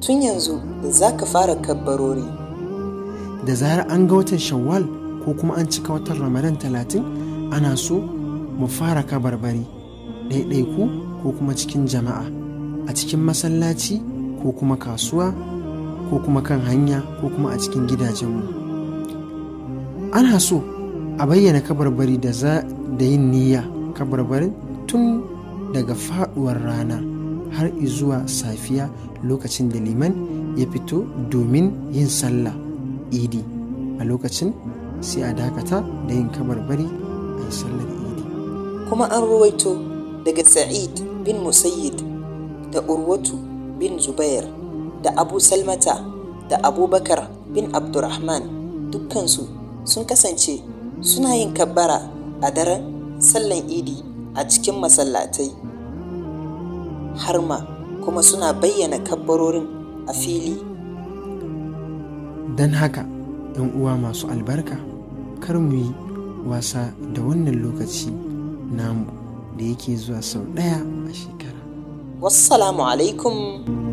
tun yanzu za ka fara kabbarori da zarar an ga watan shawwal ko kuma an cika watan ramadan talatin ana so mu fara kabarbari ɗaiɗaiku ko kuma cikin jama'a a cikin masallaci ko kuma kasuwa ko kuma kan hanya ko kuma a cikin gidajenmu ana so a bayyana kabarbari da za da yin niyya kabarbarin tun daga faduwar rana har zuwa safiya lokacin da liman ya fito domin yin sallah idi a lokacin sai a dakata da yin kabarbari a yi sallar idi kuma an ruwaito daga sa'id bin musayyid da urwatu bin zubair da abu salmata da abubakar bin abdurrahman dukkansu sun kasance suna yin kabbara a daren sallan idi a cikin masallatai har ma kuma suna bayyana kabbarorin a fili don haka yan uwa masu albarka kar mu yi wasa da wannan lokaci namu da yake zuwa sau ɗaya a shekara wassalamu alaikum